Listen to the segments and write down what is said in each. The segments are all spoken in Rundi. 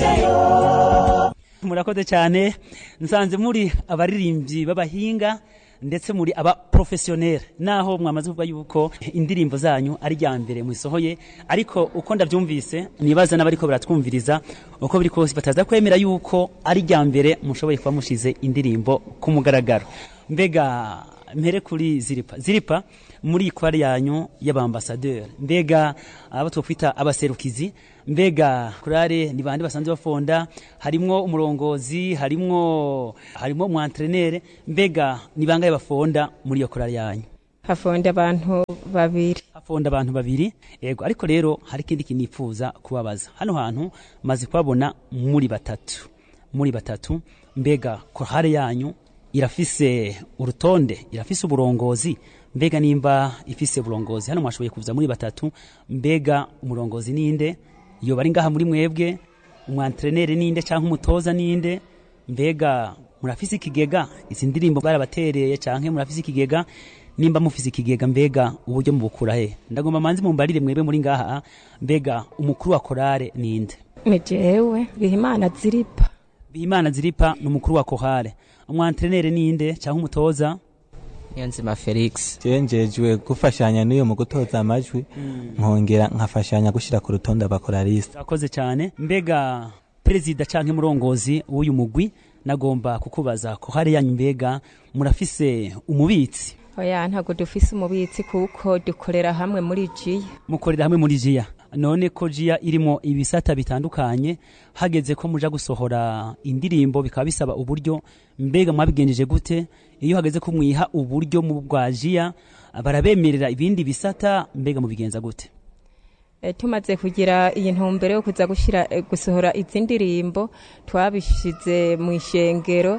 cayo murakoze cyane nsanze muri abaririmbyi b'abahinga ndetse muri aba professionnel naho mwamaze kuvuga yuko indirimbo zanyu ari rya mbere musohoye ariko uko ndabyumvise nibaza n'abariko baratwumviriza uko biri kose bataza kwemera yuko ari rya mbere mushoboye kuba mushize indirimbo ku mugaragaro mbega mpere kuri ziripa ziripa muri kwari yanyu y'abambasaderi mbega abo twokwita abaserukizi mbega kurare ni bande basanzwe bafonda harimwo umurongozi harimwo harimwo umwantrenere mbega ni bangahe bafonda muri iyo korari yanyu hafonda abantu babiri hafonda abantu babiri yego ariko rero hari ikindi kintu nifuza kubabaza hano hantu maze kubabona muri batatu muri batatu mbega korari yanyu irafise urutonde irafise uburongozi mbega nimba ifise uburongozi hano mwashoboye kuza muri batatu mbega umurongozi ninde iyo bari ngaha muri mwebwe umwantrenere ninde cyangwa umutoza ninde mbega murafise ikigega izi ndirimbo barabatereye cyangwa murafise ikigega nimba mufise ikigega mbega uburyo mubukura he ndagomba manzi mumbarire mwebwe muri ngaha mbega umukuru wa korale ninde ni jewe bihimana ziripa bihimana ziripa ni umukuru wa korale umwantrenere ninde cyangwa umutoza niyonzima felix jenjejwe gufashanya n'uyu mu gutoza amajwi nkongera nkafashanya gushyira ku rutonde abakoraliste urakoze cyane mbega perezida cyangwa umurongozi w'uyu mugwi nagomba kukubaza ko hari yanyu mbega murafise umubitsi oya ntabwo dufise umubitsi kuko dukorera hamwe muri jiya mukorera hamwe muri jiya none ko jiya irimo ibisata bitandukanye hageze ko muja gusohora indirimbo bikaba bisaba uburyo mbega mwabigenjeje gute iyo hageze ko mwiha uburyo mu bwa jiya barabemerera ibindi bisata mbega mubigenza gute E, tumaze kugira iyi ntumbero yo kuza gushira e, gusohora izi ndirimbo twabishize mu ishengero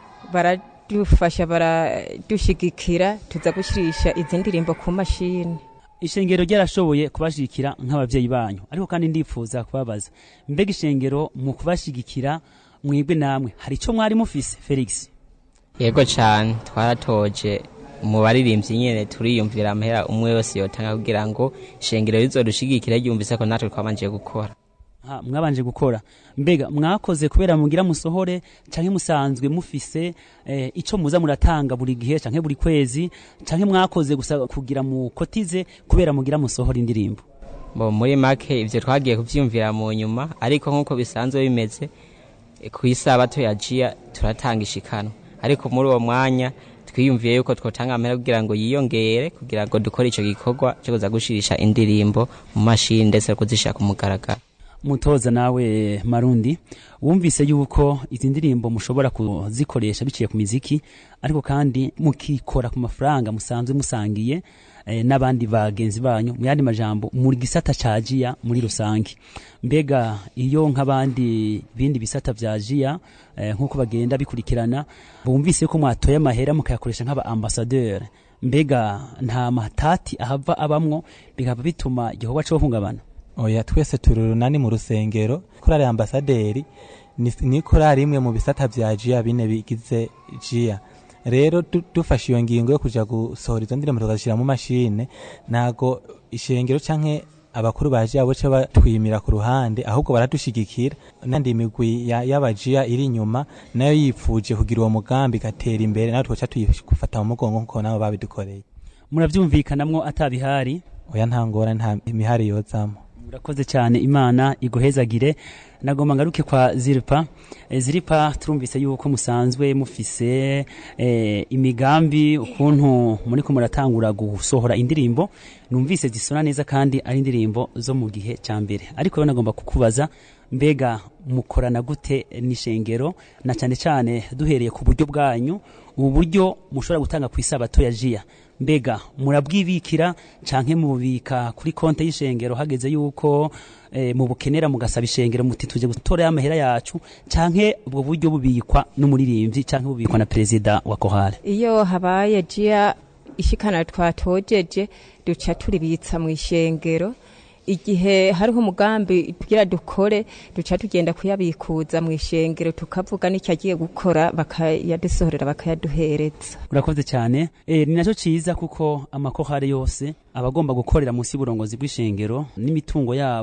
baradufasha baradushigikira tuza gushirisha izi ndirimbo ku mashini ishengero ryarashoboye kubashigikira nk'abavyeyi banyu ariko kandi ndifuza kubabaza mbega ishengero mu kubashigikira mwebwe namwe hari ico mwari mufise felix yego cyane twaratoje mu baririmbyi nyene turiyumvira amahera umwe wese yotanga kugira ngo ishengero rizodushigikira ryumvise ko natwe twabanje gukora ha mwabanje gukora mbega mwakoze kubera mugira musohore canke musanzwe mufise eh, ico muza muratanga buri gihe canke buri kwezi canke mwakoze gusa kugira mukotize kubera mugira musohora indirimbo bo muri make ivyo twagiye kuvyumvira mu nyuma ariko nk'uko bisanzwe bimeze e, ku isabato ya jiya turatanga ishikano ariko muri uwo mwanya twiyumviye yuko twotanga amahera kugira ngo yiyongere kugira ngo dukore ico gikorwa cyo kuza gushirisha indirimbo mu mashini ndetse no kuzishira ku mugaragaro mutoza nawe marundi wumvise yuko izi ndirimbo mushobora kuzikoresha biciye ku miziki ariko kandi mukikora ku mafaranga musanzwe musangiye eh, n'abandi bagenzi banyu mu yandi majambo muri gisata ca jiya muri rusange mbega iyo nk'abandi bindi bisata vya jiya eh, nk'uko bagenda bikurikirana bumvise ko mwatoye amahera mukayakoresha nk'aba ambassadeur mbega nta matati ahava abamwo bikaba bituma igikorwa co hungabana oya twese turi urunani mu rusengero korali ambasaderi ni, ni korali imwe mu bisata vya jiya bine bigize jiya rero du- dufashe iyo ngingo yo kuja gusohora izo ndirimbo tukazishira mu mashine ntago ishengero canke abakuru ba jiya boce batwimira ku ruhande ahubwo baradushigikira nandi imigwi ya- y'abajiya iri inyuma nayo yipfuje kugira uwo mugambi igatera imbere nawe twoca tuyifata mu mugongo nkuko nabo babidukoreye muravyumvikanamwo atabihari oya nta ngora nta imihari yozamo murakoze cyane imana iguhezagire nagomba ngaruke kwa ziripa e, ziripa turumvise yuko musanzwe mufise e, imigambi ukuntu muriko muratangura gusohora indirimbo numvise zisona neza kandi ari indirimbo zo mu gihe cya mbere ariko rero nagomba kukubaza mbega mukorana gute n'ishengero na cyane cyane duhereye ku buryo bwanyu ubu buryo mushobora gutanga ku isabato ya jiya mbega murabwibikira canke mububika kuri konte y'ishengero hageze yuko eh, mubukenera mugasaba ishengero muti tuje gutora amahera yacu canke ubwo buryo bubikwa n'umuririmbyi canke bubikwa na perezida wa kohare iyo habaye jiya ishikana twatojeje duca turibitsa mu ishengero igihe hariho umugambi tugira dukore duca tugenda kuyabikuza mu ishengero tukavuga n'icyo agiye gukora bakayadusohorera bakayaduhereza urakoze cyane e, ni nacyo ciza kuko amakohare yose aba agomba gukorera munsi y'uburongozi bw'ishengero n'imitungo yabo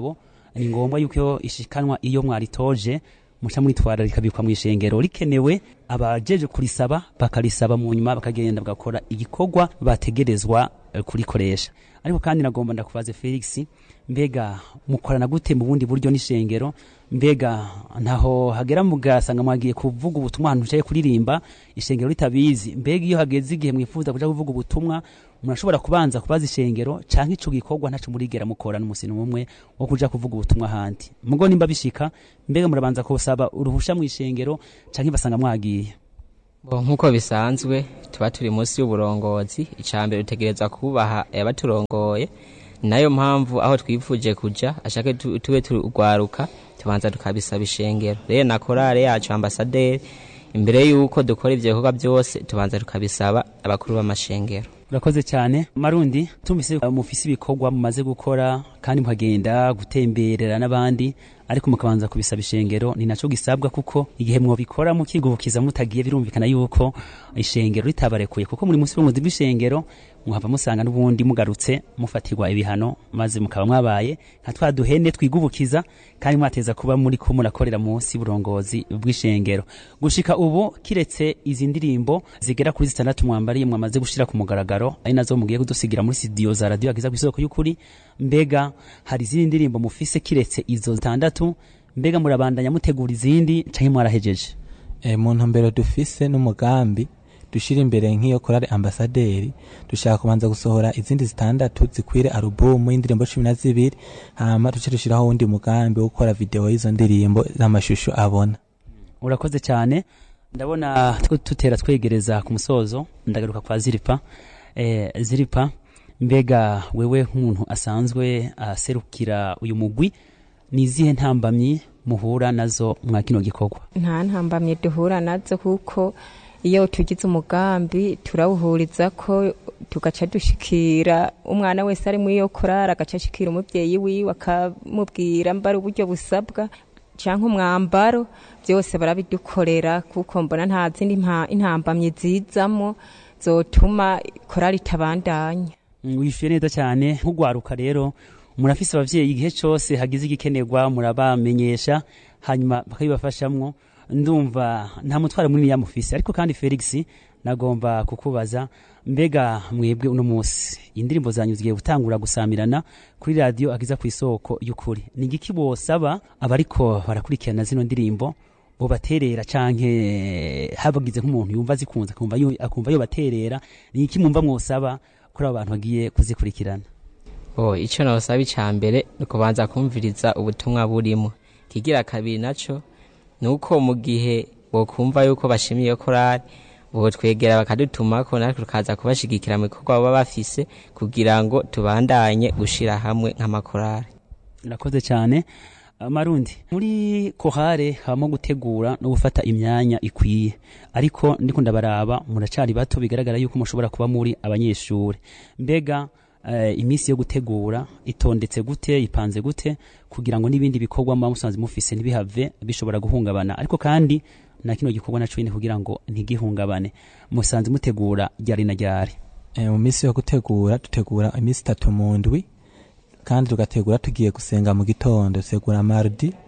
ni ngombwa yuko ishikanwa iyo mwaritoje muca muritwara rikabikwa mu ishengero rikenewe abajeje kurisaba bakarisaba mu nyuma bakagenda bagakora igikorwa bategerezwa eh, kurikoresha ariko kandi nagomba ndakubaze Felix mbega mukorana gute mu bundi buryo n'ishengero mbega ntaho hagera mugasanga mwagiye kuvuga ubutumwa ahantu ucaye kuririmba ishengero ritabizi mbega iyo hageze igihe mwifuza kuja kuvuga ubutumwa murashobora kubanza kubaza ishengero canke ico gikorwa ntaco murigera mukora n'umusi n'umwe wo kuja kuvuga ubutumwa ahandi mugo nimba bishika mbega murabanza kusaba uruhusha mu ishengero canke basanga mwagiye Bo nk'uko bisanzwe tuba turi munsi y'uburongozi icambere dutegereza kubaha abaturongoye nayo mpamvu aho twifuje kuja ashake tu- tube turwaruka tubanza tukabisaba ishengero rero na korale yacu ambasaderi imbere yuko dukora ivyo bikorwa byose tubanza tukabisaba abakuru b'amashengero urakoze cyane marundi tumvise uh, mufise ibikorwa mumaze gukora kandi mukagenda gutemberera n'abandi ariko mukabanza kubisaba ishengero ni naco gisabwa kuko igihe mwobikora mukigubukiza mutagiye birumvikana yuko ishengero ritabarekuye kuko muri munsi y'ubuyobozi bw'ishengero muhava musanga n'ubundi mugarutse mufatirwa ibihano maze mukaba mwabaye nka twa duhene twigubukiza kandi mwateza kuba muri ko murakorera munsi y'uburongozi bw'ishengero gushika ubu kiretse izi ndirimbo zigera kuri zitandatu mwambariye mwamaze gushira ku mugaragaro ari nazo mugiye kudusigira muri studio za radio agiza ku isoko y'ukuri mbega hari izindi ndirimbo mufise kiretse izo zitandatu mbega murabandanya mutegura izindi canke mwarahejeje e, mu ntumbero dufise n'umugambi dushira imbere nk'iyo korale ambasaderi dushaka kubanza gusohora izindi zitandatu zikwire alubumu y'indirimbo cumi na zibiri hama duce dushiraho wundi mugambi wo gukora video y'izo ndirimbo z'amashusho abona urakoze cyane ndabona two tutera twegereza ku musozo ndagaruka kwa ziripa eh, ziripa mbega wewe nk'umuntu asanzwe aserukira uyu mugwi ni izihe ntambamyi muhura nazo mwa kino gikorwa nta ntambamye duhura nazo kuko iyo tugize umugambi turawuhuriza ko tugaca dushikira umwana wese ari muri iyo korari agaca ashikira umubyeyi wiwe akamubwira mbara uburyo busabwa cyangwa umwambaro byose barabidukorera kuko mbona nta zindi mpa- intambamyi zizamo zotuma korari itabandanya Mm, wishyuye neza cyane nk'ugwaruka rero murafise abavyeyi igihe cyose hagize igikenerwa murabamenyesha hanyuma bakabibafashamwo ndumva nta mutwaro munini yamufise ariko kandi Felix nagomba kukubaza mbega mwebwe uno munsi indirimbo zanyu zigiye gutangura gusamirana kuri radio agiza ku isoko y'ukuri ni igiki bosaba abariko barakurikirana zino ndirimbo bobaterera canke habagize nk'umuntu yumva zikunze akumva yo- akumva yo baterera ni iki mwumva mwosaba kuri abo bantu bagiye kuzikurikirana Oh, ico nosaba icambere ni kubanza kumviriza ubutumwa burimo kigira kabiri naco nuko mu gihe bokumva yuko bashimiye iyo korari botwegera bakadutumako natwe tukaza kubashigikira mu bikorwa baba bafise kugira ngo tubandanye gushira hamwe nk'amakorari urakoze cyane Ah, marundi muri kohare habamo gutegura no gufata imyanya ikwiye ariko ndiko ndabaraba muracari bato bigaragara yuko mushobora kuba muri abanyeshuri mbega eh, iminsi yo gutegura itondetse gute ipanze gute kugira ngo n'ibindi bikorwa muba musanzwe mufise ntibihave bishobora guhungabana ariko kandi na kino gikorwa naco nyine kugira ngo ntigihungabane musanzwe mutegura ryari na ryari e, mu minsi yo gutegura dutegura iminsi itatu mu ndwi kandi tugategura tugiye gusenga mu gitondo dutegura mardi